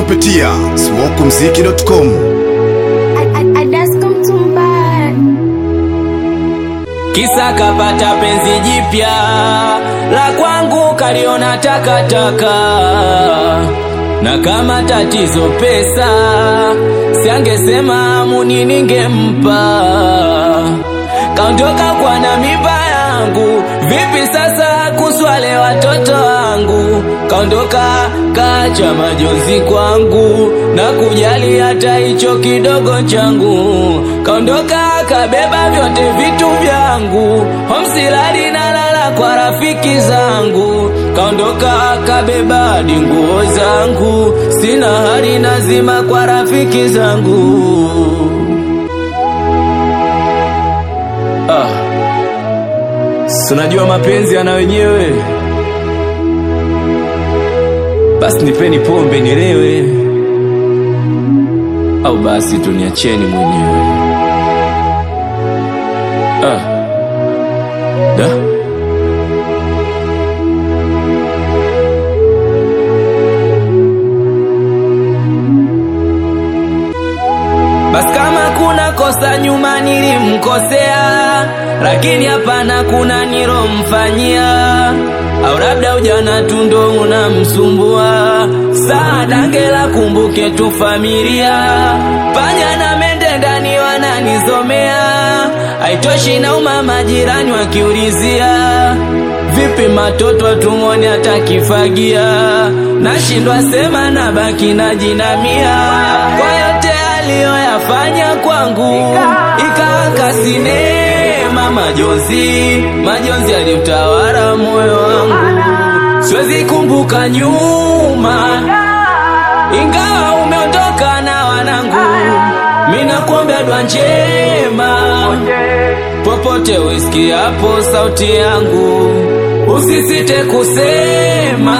kupitia smokumziki.com. Kisa kapata penzi jipya la kwangu kaliona takataka, na kama tatizo pesa, siangesema muni ningempa. Kaondoka kwa na mimba yangu, vipi sasa kuswale watoto wangu? Kaondoka kacha majonzi kwangu na kujali hata hicho kidogo changu. Kaondoka kabeba vyote vitu vyangu, homsilali na lala kwa rafiki zangu. Kaondoka kabeba hadi nguo zangu, sina hali nazima kwa rafiki zangu. Ah, si unajua mapenzi yana wenyewe. Basi nipeni pombe nilewe, au basi tuniacheni mwenyewe. Ah. Da? Basi kama kuna kosa nyuma nilimkosea, lakini hapana kuna nilomfanyia, au labda ujana tu ndo unamsumbua. Saa dangela kumbuke tu familia, panya na mende ndani wananizomea, haitoshi na umama jirani wakiulizia Vipi matoto atumoni atakifagia, nashindwa sema na baki na jinamia kwa yote aliyoyafanya kwangu, ikaaka sinema majonzi, majonzi aliutawala moyo wangu, siwezi kumbuka nyuma, ingawa umeondoka na wanangu, mina kuombea dua njema popote usikiapo sauti yangu, usisite kusema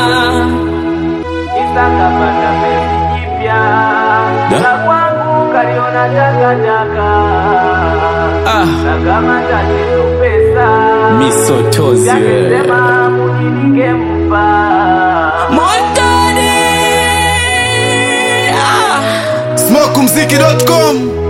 Isakapata penzi jipya Da? la kwangu kaliona takataka, ah, na kama tatizo pesa misotozi wewe. yangesema muni ningempa. Montani ah. smokumziki.com.